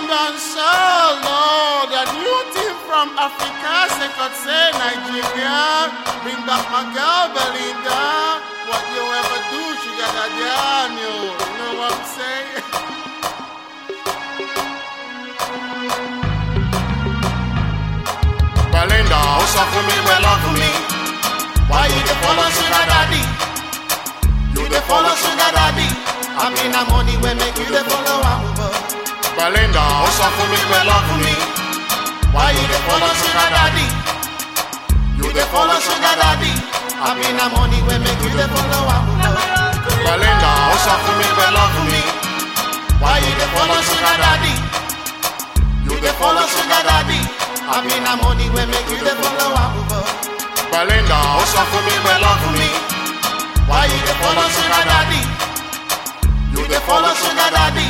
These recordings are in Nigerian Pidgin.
and soul, Lord. A new team from Africa, say could say Nigeria. Bring back my girl Belinda. What you ever do, she got a damn you. You know what I'm saying? Belinda, ó sọ fún mi pé love me. Why you dey follow sugar daddy? You dey follow sugar daddy. I mean, na money wey make you dey follow am. Belinda, ó sọ fún mi pé love me. Why you dey follow sugar daddy? You dey follow sugar daddy. I mean, na money wey make you dey follow am. Belinda, ó sọ fún mi pé love me. Why you dey follow sugar daddy? You dey follow sugar daddy. I mean, na money wey make you dey follow am. Belinda, ó sọ fún mi pé love me. Why you dey follow sugar daddy? You dey follow sugar daddy.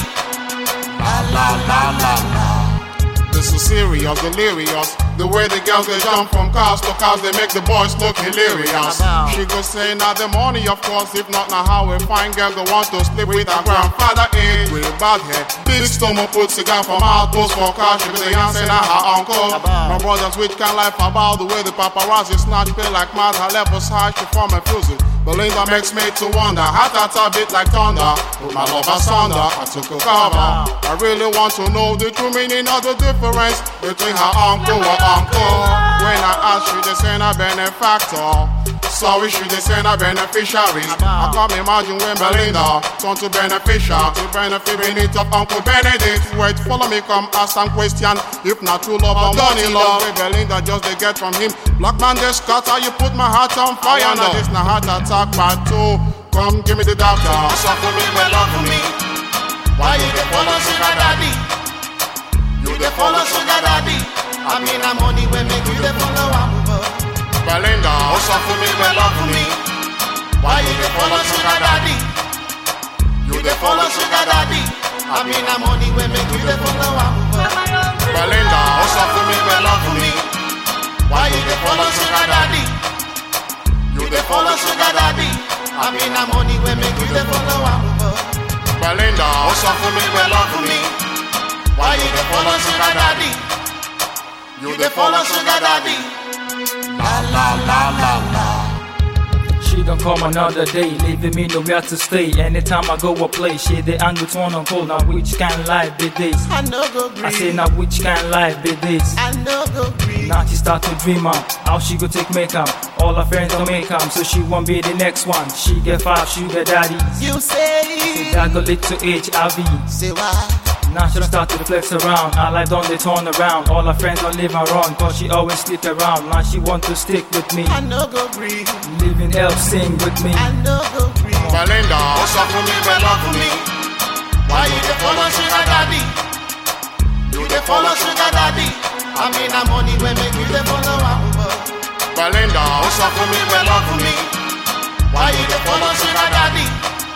La la la la la. This is serious, delirious. The way the girls they jump from cars to cars, they make the boys look hilarious. She go say now the money, of course. If not, now how a fine girl go want to sleep with her grandfather age with bad head. Big stomach put cigar from out post for car. She go say say now her uncle. My brothers which can life about the way the paparazzi snatch pay like mad. Her levels high, she form a fusing. Belinda makes me to wonder. Heart at a bit like thunder. Put my love asunder. I took a cover. I really want to know the true meaning of the difference between her uncle and uncle. When I ask you, they say a benefactor. Sorry, she they say a beneficiary. I can't imagine when Belinda turn to beneficial to benefit beneath of Uncle Benedict. Wait, follow me, come ask some question. If not true love, I'm money love. Wey Belinda just they get from him. Black man, they scatter. You put my heart on fire. Now this na heart attack part two. Come give me the doctor. Suffer me, well love me. Why you dey follow sugar daddy? You dey follow sugar daddy. I mean, na money wey make you dey follow am. Belinda, ó sọ fún mi pé love me. Why you dey follow sugar daddy? You dey follow sugar daddy. I mean, na money wey make you dey follow am. Belinda, ó sọ fún mi pé love me. Why you dey follow sugar daddy? You dey follow sugar daddy. I mean, na money wey make you dey follow am. Belinda, ó sọ fún mi pé love me. Why you dey follow sugar daddy? You dey follow sugar daddy. La la la la la. She don't come another day, leaving me nowhere to stay. Anytime I go a place, she the angry turn on cold. Now which kind life be this? I no go I say green. now which kind life be this? I no go green. Now she start to dream out how she go take makeup. All her friends don't make 'em, so she won't be the next one. She get five sugar daddies. You say, That go little HIV. say why? Now she don't start to flex around. Her life don't they turn around. All her friends don't leave her on, cause she always sleep around. Now she want to stick with me. I no go green. Living help sing with me. I no go green. Belinda, ó sọ fún mi pé love me. Why you dey follow sugar daddy? You dey follow sugar daddy. I mean, na money wey make you dey follow am. Belinda, ó sọ fún mi pé love me. Why you dey follow sugar daddy?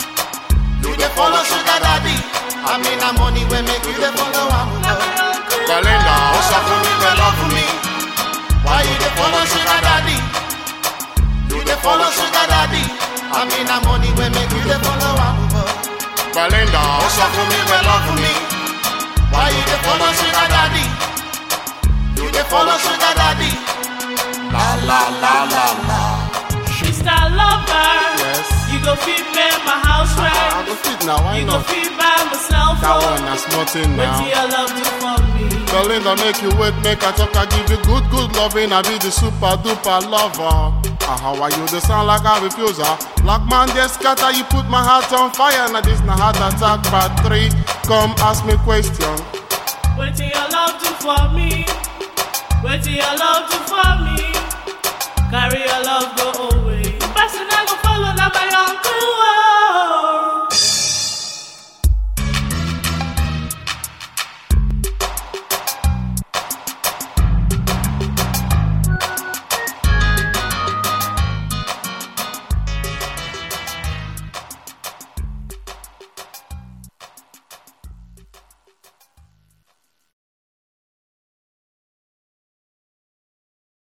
You dey follow sugar daddy. I mean, na money wey make you dey follow am. Belinda, ó sọ fún mi pé love me. Why you dey follow sugar daddy? You dey follow sugar daddy. I mean, na money wey make you dey follow am. Belinda, ó sọ fún mi pé love me. Why you dey follow sugar daddy? You dey follow sugar daddy. La la la la la. Mr. Lover, Yes. you go feed me my house I right. go fit now, why You go not? feed by myself. That one na small thing What now. your love do for me? Belinda make you wait, make I talk, I give you good, good loving. I be the super duper lover. Ah, how are you? They sound like a refuser. Black man, just scatter, you put my heart on fire. Now this na heart attack part three. Come ask me question. What your love do for me? What your love do for me? Carry your love go